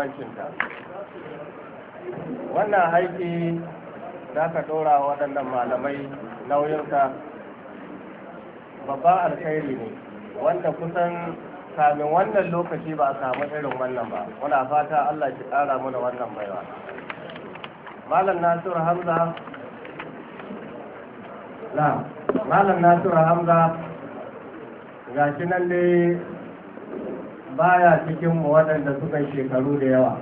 muhimmancinta wannan haiki za ka ɗora waɗannan malamai nauyinka babban alkhairi ne wanda kusan kamin wannan lokaci ba a samu irin wannan ba muna fata allah ki ƙara mana wannan baiwa malam nasiru hamza na malam nasiru hamza ga shi nan dai baya cikinmu waɗanda suka shekaru da yawa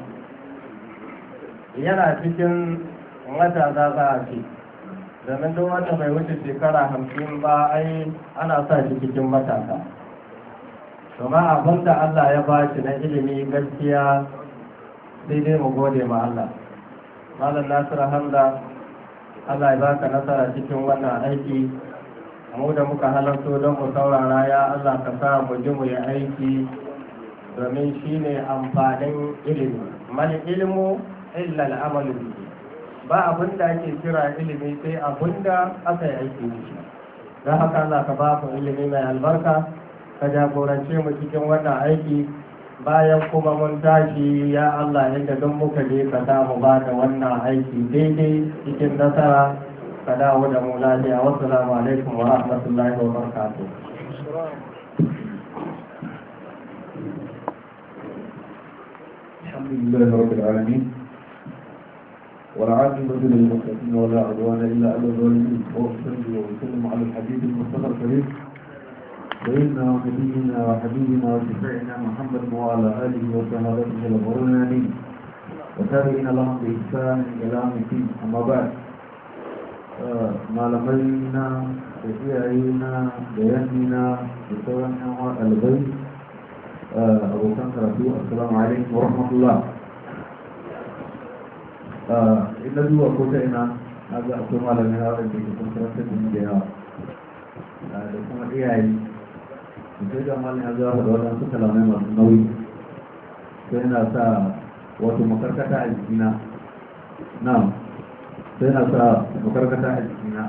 yana cikin matasa za a ce domin duk wanda bai wuce shekara hamsin ba ai ana sa shi cikin matasa kuma abin da Allah ya ba shi na ilimi gaskiya sai dai mu gode ma Allah malam nasiru hamza Allah ya baka nasara cikin wannan aiki mu da muka halarto don mu saurara ya Allah ka sa mu ji mu yi aiki domin shi ne amfanin ilimi mal ilmu illa al'amalu bihi ba abin da ake kira ilimi sai abin da aka yi aiki da shi don haka Allah ka ba mu ilimi mai albarka ka jagorance mu cikin wannan aiki bayan kuma mun tashi ya Allah inda don muka je ka sa mu ba da wannan aiki daidai cikin nasara ka dawo da mu lafiya wasu alaikum wa rahmatullahi wa barakatuh الحمد لله رب العالمين والعاقبة للمتقين ولا عدوان إلا على الظالمين وأصلي وأسلم على الحبيب المصطفى الكريم سيدنا ونبينا وحبيبنا وشفيعنا محمد وعلى آله وصحابته الغرور الأمين وتابعين لهم بإحسان إلى يوم الدين أما بعد malamai da iyaye na da yannina da sauran yan albai abokan karatu assalamu alaikum wa rahmatullah ina zuwa ko ta ina na ga akwai malamai na wadanda ke kun karantar da da yawa da kuma iyaye da sai ga malamai ya zuwa da wadansu kalamai masu nauyi sai yana sa wato makarkata a jikina na sai na sa makarkata a jikina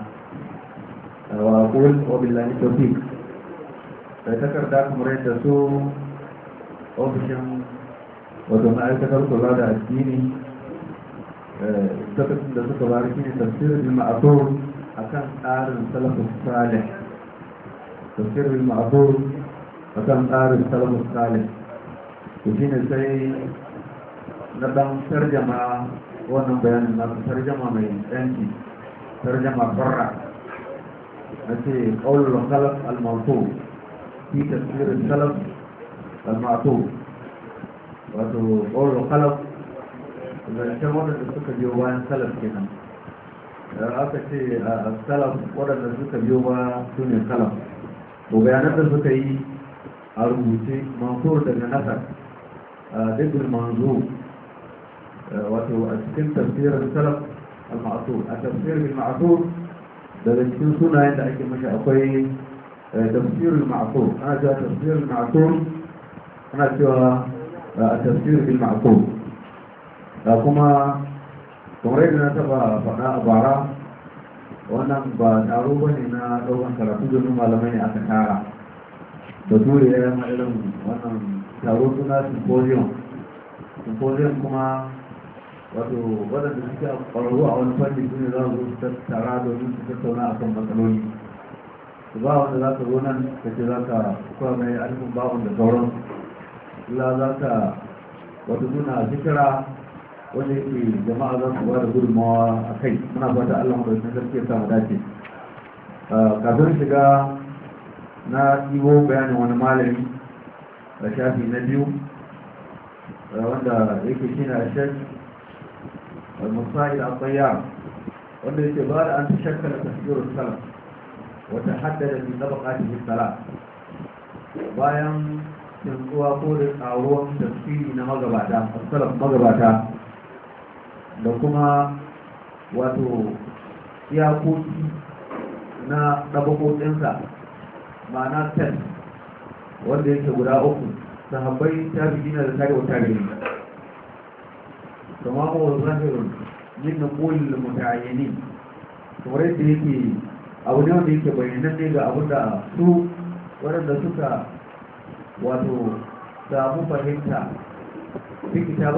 wa kul wa billahi tawfiq sai takarda kamar yadda su ofishin wato ma'aikatar kula da addini lokacin da suka bari shi ne tafsirin ma'azur a kan tsarin salafus salih tafsirin ma'azur a kan tsarin salafus salih to shi ne sai na ɗan tarjama wannan bayanin na tarjama mai yanki tarjama farra na ce ƙaunar salaf al-mawtu fi tafsirin salaf al-ma'tu wato ƙaunar salaf zancen waɗanda suka biyo bayan salaf kenan da aka ce a salaf waɗanda suka biyo ba su ne salaf to bayanan da suka yi a rubuce mansur daga nasar a dukkan manzo wato a cikin tafsirin salaf al-ma'asur a tafsirin ma'asur daga cikin sunayen da ake mashi akwai tafsirin ma'asur ana cewa tafsirin ma'asur ana cewa a tafsirin ma'asur da kuma kamar yadda na taba faɗa a bara wannan ba taro ba ne na ɗaukan karatu domin malamai ne aka tara da ture ya yi irin wannan taro suna symposium symposium kuma wato waɗanda suke ƙwararru a wani fanni su ne za su su tattara domin su tattauna a kan matsaloli su ba wanda za ka zo nan ka ce za ka kuwa mai alifin ba'un da sauran illa za ka wato suna zikira wanda yake jama'a za su ba da gudunmawa a kai muna fata allah maɗaukin sarki ya samu dace kafin shiga na ɗibo bayanin wani malami a shafi na biyu wanda yake shi na shek المصائل الطيار wanda yake ba da an shakkala tafsirul salaf wata haddada fi tabaqatihi salat bayan tsuwa ko da tsaruwan tafsiri na magabata salaf magabata da kuma wato iyakoki na ɗabakokinsa ma'ana ten wanda yake guda uku sahabbai tabi'ina da tabi'u tabi'in kama huwa zahirun min naqul muta'ayyin kamar yadda yake abu ne wanda yake bayyanan ne ga abin da su waɗanda suka wato samu fahimta fi